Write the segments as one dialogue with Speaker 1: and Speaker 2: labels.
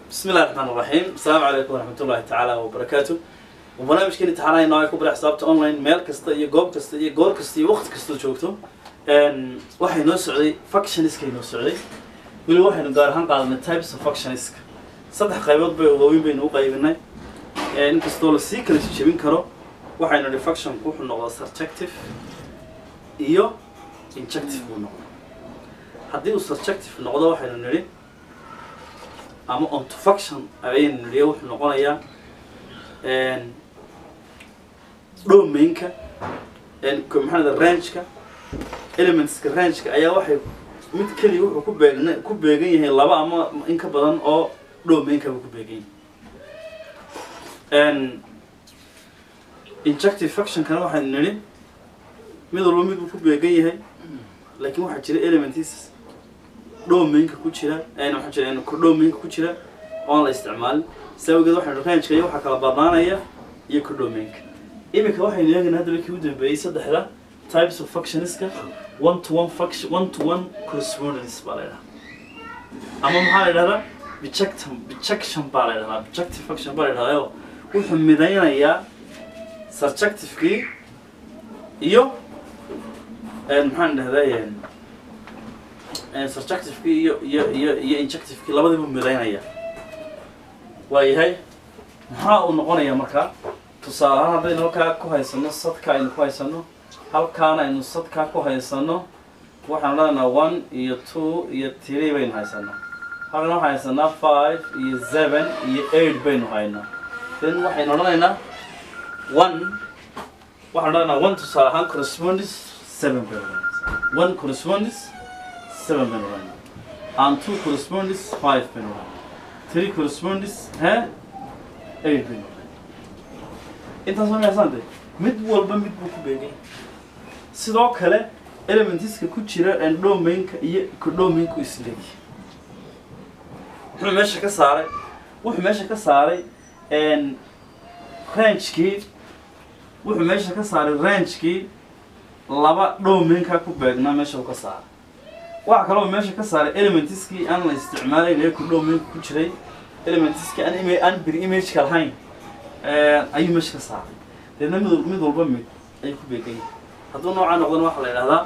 Speaker 1: بسم الله الرحمن الرحيم السلام عليكم ورحمة الله تعالى وبركاته وبرنامجكين امتحانaya nooca ku barax xisaabta online meel kasta iyo goob kasta iyo goor kasta iyo waqti kasta joogto een waxay noo socday functionskay noo socday weli waxaynu gaar ahaan qaadanay types of functionska saddex qaybood bay waaweyn baynu u qaybinay een inkastoo la sii kala jebin karo waxaynu nidhi functionku wuxuu noqdaa surjective iyo injective buu noqdaa haddii uu surjective noqdo waxaynu nidhi ama onto function ayaynu nidhi wuxuu noqonayaa een domainka een ko- maxaa lahda rangeka elementska rangeka ayaa waxay mid keliya wuxuu ku beegna ku beegan yahay laba ama in ka badan oo domainka buu ku beegan yahay een injective functionkana waxaynu nidhi mid walba mid buu ku beegan yahay laakiin waxaa jira elements domainka ku jira een waxaa jira een domainka ku jira oon la isticmaalin saa awgeed waxaynu rangeka iyo waxaa kala badnaanaya iyo domainka iminka waxaynu eegaynaa haddaba kii u dambeeyey saddexda types of functionska one to one function one to one correspondence baa la yidhaha ama maxaa la yidhahdaa bijection bijection baa la yidhahdaa bijective function baa la yidhahdaa wuxuu midaynayaa surjectivekii iyo een maxaan dhahdaa surjectivekii iyo iyo iyo iyo injectivekii labadiibu midaynaya waayahay maxaa uu noqonayaa markaa tusaale ahaan haddaynu halkaa ku haysano sadka aynu ku haysano halkaana aynu sadkaa ku haysano waxaan odhanaynaa one iyo two iyo three baynu haysanaa halkan waxaan haysanaa five iyo seven iyo eight baynu haynaa then waxaynu odhanaynaa one waxaan odhanaynaa one tusaale ahaan correspondence seven baynu odhanaynaa one correspondence seven baynu odhanaynaa and two correspondence five baynu odhanaynaa three correspondence he eight baynu odhanaynaa intaas ma meesaante mid walba mid buu ku beegay sidoo kale elementiska ku jira domainka iyo codomainku isleeg wuxuu meesha ka saaray wuxuu meesha ka saaray rangekii wuxuu meesha ka saaray rangekii laba domainka ku beegnaa meesha uu ka saaray waxaa kaloo meesha ka saaray elementiskii aan la isticmaalayn ee codomainka ku jiray elementiskii aan ima aan bir imageka lahayn ayuu meesha ka saaray deedna mid mid walba mid ayuu ku beegan yahay hadduu noocaa noqdana waxaa la yidhahdaa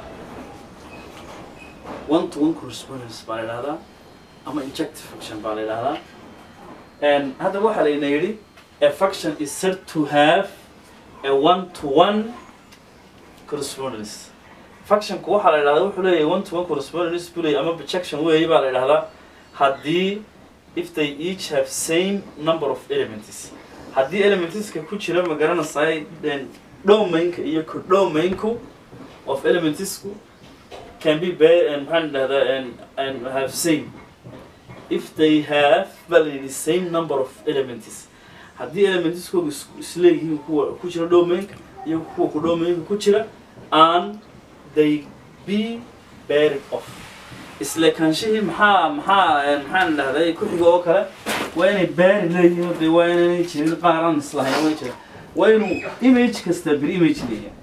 Speaker 1: one to one correspondence baa la yidhahdaa ama injective function baa la yidhahdaa hadda waxaa layna yidhi a function is said to have a one to one correspondence functionku waxaa la yidhahdaa wuxuu leeyahay one to one correspondence buu leeyahay ama projection weeye baa la yidhahdaa haddii if they each have same number of elements haddii elementiska ku jira ma garanaysaay domainka iyo codomainku of elementsku can be bear and maxaan dhahdaa and and have same if they have validly same number of elements haddii elementiskoodu is- isleeyihiin kuwa ku jira domainka iyo kuwa codomainka ku jira and they be buried off isleekaanshihii maxaa maxaa maxaan dhahday ku xiga oo kale waa inay baari leeyihiin oo dee waa inaanay jirin qaar aan islahayn way jira waa inuu image kasta bir image leeyahay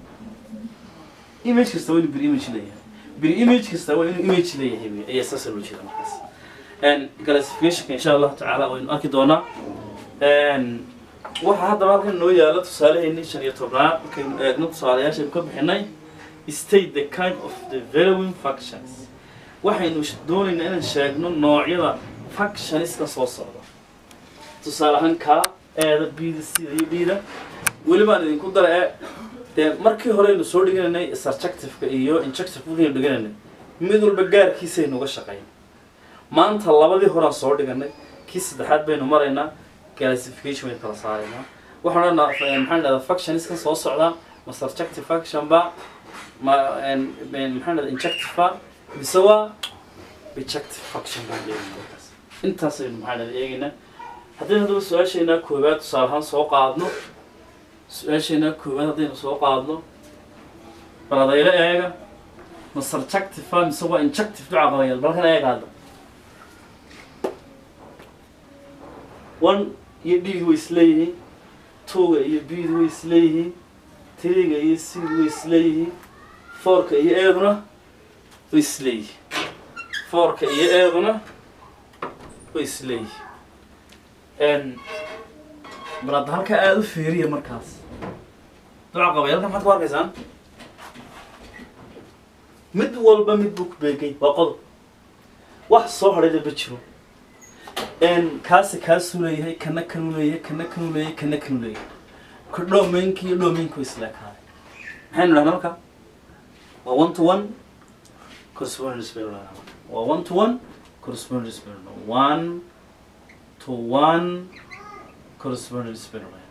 Speaker 1: image kasta waa inuu bir image leeyahay bir image kasta waa inuu image leeyahay wey ayaa saasa loo jeeda markaas n classificationka insha allahu tacaala waynu arki doonaa n waxaa haddaba halkan noo yaala tusaalaheennii shan iyo tobnaad markaynu eegno tusaalayaashaynu ka bixinay state the kind of the valuing functions waxaynu sh- doonaynaa inaan sheegno noocyada functionska soo socda tusaale ahaan kaa eeda bida sida iyo bida weli baan idinku dara ee dee markii horeynu soo dhiganaynay surjectiveka iyo injective markaynu dhiganaynay mid walba gaarkiisaynu uga shaqayn maanta labadii horaan soo dhiganay kii saddexaad baynu maraynaa classification baynu kala saaraynaa waxaan odhanaa maxaan dhahdaa functioniskan soo socdaa ma surjective function ba ma en- en- maxaan dhahdaa injective ba mise waa bijective function baan leeyahay markaas intaasaynu maxaan dhahdaa eegaynaa haddaynu haddaba su-aasheenaa koowaad tusaale ahaan soo qaadno su-aasheenaa koowaad haddaynu soo qaadno baladaylo eega ma surjective ba mise waa injective duca qabayal balkan eega hadda one iyo d way isleeyihiin twoga iyo bdu way isleeyihiin three-ga iyo c way isleeyihiin fourka iyo eeduna way isleeyihiin fourka iyo eeduna way isleeyihiin n bal hadda halka aada u fiiriya markaas duca qabay halkan maxaad ku arkaysaan mid walba mid buu ku beegay waa qodob wax soo hadhayda ma jiro n kaasi kaasuu leeyahay kana kanuu leeyahay kana kanuu leeyahay kana kanuu leeyahay ka dhoomeynka iyo dhoomeynku isleekaaday maxaynu dhahnaa marka waa one to one correspondence baynu dhahnaa marka waa one to one correspondence baynu dhahnaa one to one correspondence baynu dhahnaa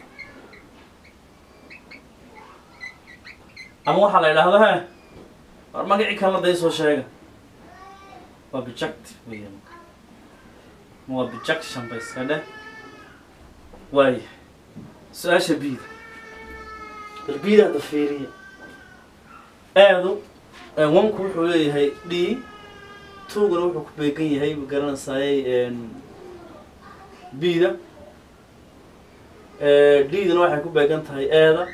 Speaker 1: ama waxaa la idhaahdo he war magacii kalena day soo sheega waa bijective weeyaan ma waa bijection ba iska dheh waaya su-aasha bida bal bida hadda fiiriya aadu wanku wuxuu leeyahay d tuguna wuxuu ku beegan yahay ma garanaysaayey bida d-duna waxay ku beegan tahay eeda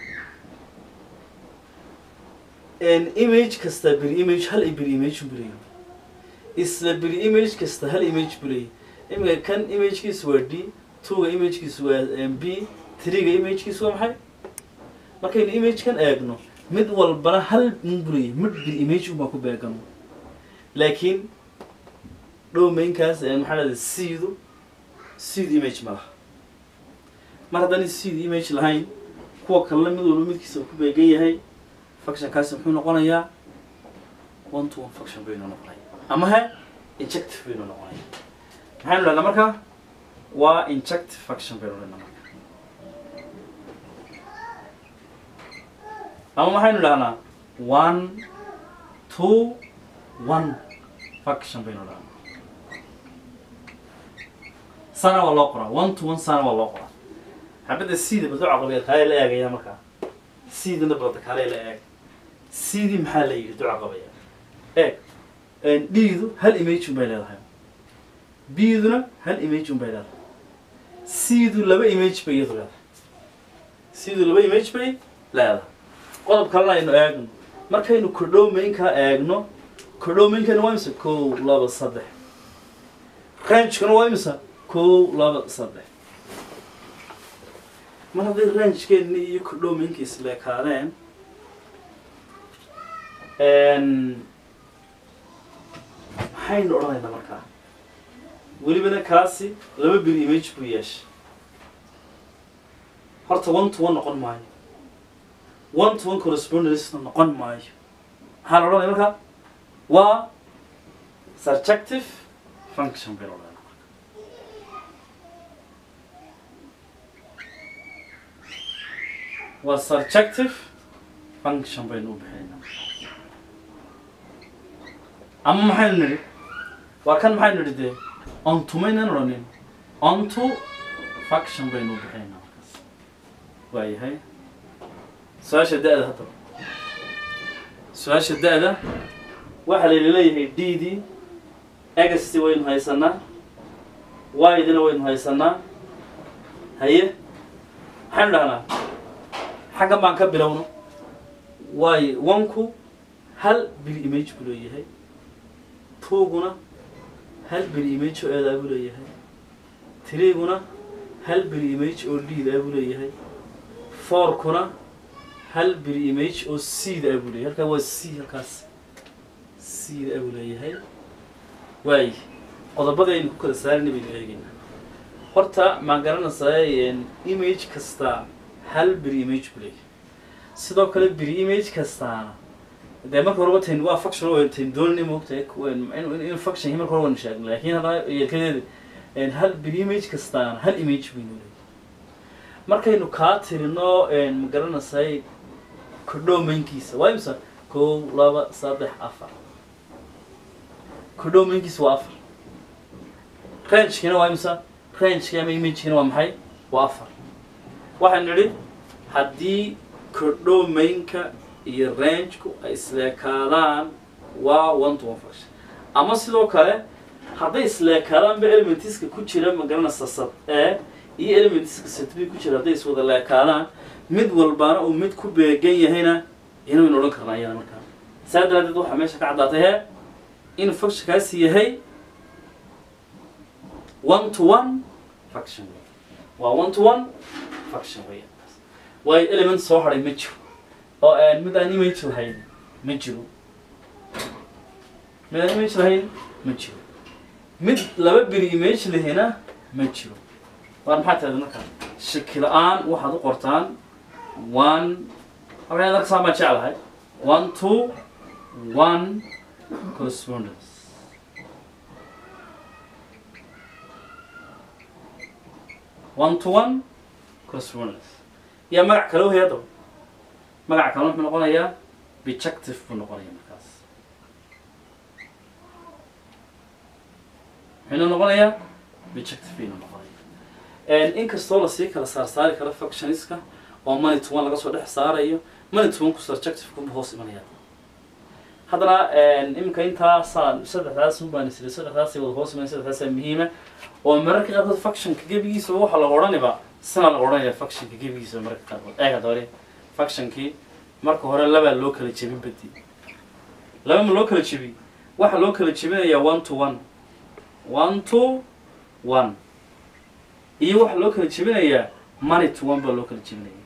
Speaker 1: image kasta beri image hal beri image buu leeyahay isla beri image kasta hal image buu leeyahay imika kan imagekiisu waa d twoga imagekiisu waa b threega imagekiisu waa maxay markaynu imagekan eegno mid walbana hal unbuu leeyahay mid beri image unbaa ku beegan laakiin dhowmeynkaas maxaa lahda seedu seed image ma laha mar haddaan seed image lahayn kuwa kalena mid walba midkiisa ku beegan yahay functionkaasi muxuu noqonayaa one to one function baynu noqonaya ama he injective baynu noqonaya maxaynu dhahnaa marka waa injective function baynu dhahnaa marka ama maxaynu dhahnaa one two one function baynu dhahnaa sana waa loo qoraa one to one sana waa loo qoraa xabadda sida baldo caqabeed kaale la eegaya markaa sidana balda kaale la eeg sidii maxaa la yidhi duca qabaya eeg dhiidu hal image un bay leedahay biduna hal image un bay leedahay sidu laba image bay iyadu leedahay sidu laba image bay leedahay qodob kalena aynu eegno markaynu kodhowmeynkaa eegno kodhowmeynkana waa imisa kow laba saddex rangekana waa imisa kow laba saddex mar hadday rangekeeni iyo kodhowmeynka isleekaadeen maxaynu odhanaynaa markaa welibana kaasi laba beri image buu yeeshay horta one to one noqon maayo one to one correspondence noqon maayo maxaa la odhanaya markaa waa surjective function baynu odhanayna waa surjective function baynu u bixinaynaa ama maxaynu nidhi waa kan maxaynu nidhi dee onto maynaan odhanin onto function baynu u bixinaynaa markaas waayahay su-aasha da-da haddaba su-aasha da-da waxaa layna leeyahay d d egasti waynu haysanaa y-dina waynu haysanaa haye maxaynu dhahnaa xaggan baan ka bilowno waayo onku hal biri image buu leeyahay twoguna hal biri image oo eedaa buu leeyahay threeguna hal biri image oo d-daa buu leeyahay fourkuna hal biri image oo c-da buu leeyahay halkaa waa c halkaas c-da buu leeyahay waayo qodobadaynu ku kala saarina baynu eegaynaa horta maan garanaysaa image kasta hal biri image buu leeyahay sidoo kale biri image kastaana dee marka horeba tayn waa function oo tayn doonani moogtahay in function marka hore waynu sheegnay laakiin haddana yeelkadeeda hal biri image kastaana hal image baynu leeyahay markaynu kaa tirino ma garanaysay kodhowmeynkiisa waa imisa kow laba saddex afar kodhowmeynkiisa waa afar rangekina waa imisa rangeki ama imagekina waa maxay waa afar waxaynu nidhi haddii kodhowmeynka iyo rangeku ay isleekaadaan waa one to one function ama sidoo kale hadday isleekaadaanba elementiska ku jira magaranaysa sad e iyo elementiska sad b ku jira hadday iswada leekaadaan mid walbana uu mid ku beegan yahayna ina waynu odhan karnaa iyada markaa saa daraadeed waxaa meesha ka caddaatay he in functionkaasi yahay one to one faction wey waa one to one faction wey waayo element soo hadhay ma jiro oo aan mid aan image lahayn ma jiro mid aan image lahayn ma jiro mid laba beri image lehina ma jiro waar maxaa tahda marka shaki la-aan waxaad u qortaan one halkan darka saan baan jeclahay one two one correspondence one to one correspondence yaa magac kale wehey haddaba magaca kale wuxuu noqonayaa bijective buu noqonaya markaas muxuuna noqonayaa bijective baynu noqonaya inkastoo lasii kala saarsaari karo functioniska oo money to one laga soo dhex saarayo money to one ku subjective kuma hoos imanaya haddana iminka intaasaan saddexdaas un baan isiri saddexdaasay wada hoos imanaya saddexdaasaa muhiima oo mararka qaarkood functionka gebigiisaba waxaa laga odhaniba sana laga odhanaya functionka gebigiisaba mararka qaarkood eeg hadda hore functionkii marka hore labaa loo kala jebin badi laba ma loo kala jebi waxaa loo kala jebinayaa one to one one to one iyo waxaa loo kala jebinayaa money to one baa loo kala jebinaya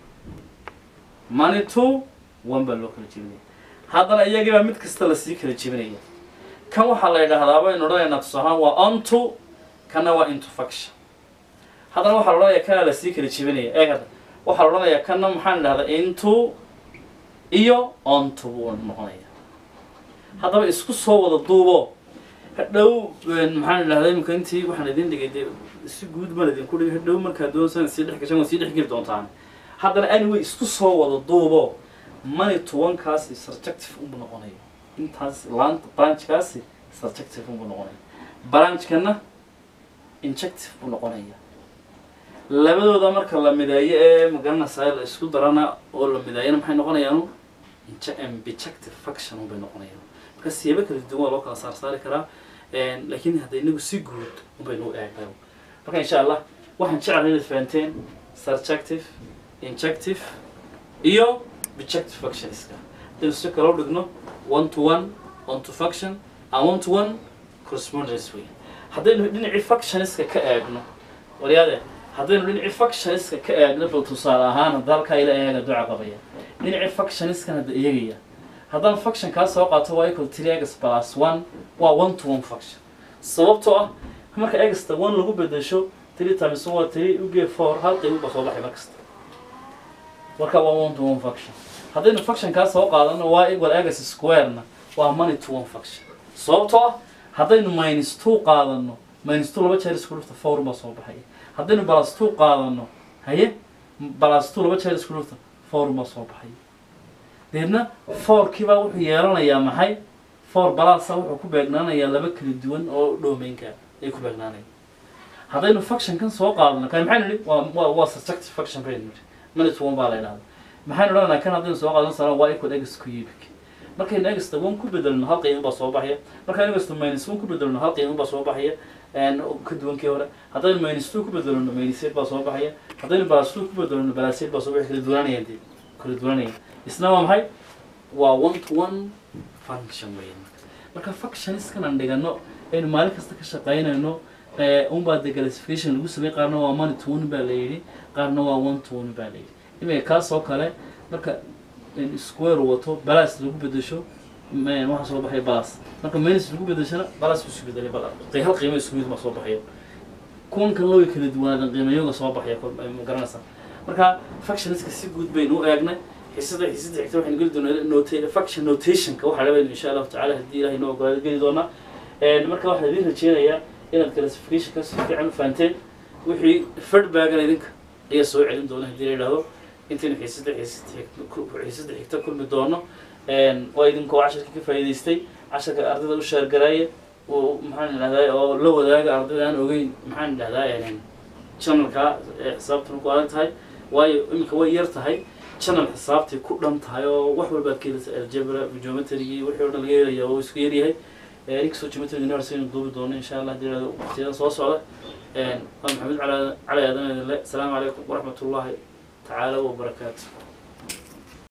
Speaker 1: money to one baa loo kala jebinaya haddana iyagibaa mid kasta lasii kala jebinaya kan waxaa la yidhaahdaa baynu odhanaynaa tusahaan waa onto kana waa into faction haddana waxaa la odhanayaa kana lasii kala jebinaya eeg hadda waxaa la odhanayaa kana maxaan idhahdaa into iyo onto buu noqonaya haddaba isku soo wada duubo hadhow maxaan idhahdaa iminka intii waxaan idin dhigay dee si guud baan idinku dhigay hadhow markaa doonsan sii dhex gashan waa sii dhex geli doontaan haddana anyway isku soo wada duubo money tobankaasi subjective unbu noqonaya intaas laanta branchkaasi subjective unbu noqonaya branchkana injective buu noqonaya labadooda marka la mideeyo ee magaranaysaa la isku darana oo la mideeyana maxay noqonayaanu bijective faction unbay noqonayaan marka siyaabo kala duwan waa loo kala saar saari karaa laakiin hadda inagu si guud unbaynu u eegnay marka insha allah waxaan jeclahay inaad fahanteen subjective injective iyo bijective factionska haddaynu si kale u dhigno one to one on to faction and one to one correspondence way haddaynu dhinacii factioniska ka eegno waryaade haddaynu dhinacii factioniska ka eegno bal tusaale ahaan hadda halkaa ila eega duca qabaya dhinacii factioniskan hadda eegaya haddaan faction kaa soo qaato waa equal three x plus one waa one to one faction sababtoo ah marka egsta one lagu bedesho three times one waa three uge four hal qiimo ba soo baxay markasta marka waa one to one faction haddaynu faction kaa soo qaadano waa equal x squarena waa money to one faction sababtoo ah haddaynu minus two qaadano minus two laba jeer isku dhufta four baa soo baxaya haddaynu plus two qaadano haye plus two laba jeer isku dhufta four baa soo baxaya deedna fourkiibaa wuxuu yeelanayaa maxay four balasa wuxuu ku beegnaanayaa laba kala duwan oo domainka ay ku beegnaanaya haddaynu factionkan soo qaadano kan maxaynu nihi waa waa waa subjective faction baynu nihi minute one baa la yidhahda maxaynu odhanaa kan haddaynu soo qaadano sana waa equal x cubic markaynu egsta one ku bedelno hal qiimo baa soo baxaya markaynu egsta minus one ku bedelno hal qiimo baa soo baxaya ka duwankii hore haddaynu minus two ku bedelno minus eight baa soo baxaya haddaynu plus two ku bedelno plus eight baa soo baxaya kala duwananayaan dee kala duwananaya isna waa maxay waa one to one function weyn marka functioniskan aan dhigano aynu maalin kasta ka shaqaynayno unbaa de classification lagu samey qaarna waa money to one baa la yidhi qaarna waa one to one baa la yidhi imika kaas oo kale marka square wato balas lagu bedesho waxaa soo baxaya balas marka minus lagu bedeshona balas isu bedelay hal qiimo isku mid ma soo baxaya kuwan kan loo kala duwanaadan qiimayoga soo baxaya ma garanaysaa marka functioniska si guud baynu u eegnay xisada xisada xigta waxaynu geli doonaa nota faction notationka waxaa labaynu insha allahu tacala haddii ilahay noo ogolaado geli doonaa marka waxaan idin rajeynayaa inaad classificationka si fiican u fahanteen wixii feedbackna idinka ayaa soo celin doona haddii la yidhahdo intaynu xiisada xiisada xigta kulmi doono waa idinkoo casharka ka faa'iidaystay casharka ardayda u sheergaraaya oo maxaan idhahdaa oo la wadaaga ardayda aan ogeyn maxaan idhahdaa channelka ee xisaabtuna ku adag tahay waayo iminka way yar tahay channel xisaabtay ku dhan tahay oo wax walbaad ka helaysa algebra geometry wixii o dhan laga helaya oo isku yaryahay inkastoo geometry university aynu duubi doono insha allah haddii yidhahdo waqtiyadan soo socda waa maxamed cali cali aadan idinle asalaamu calaykum waraxmat ullahi تعالى وبركاته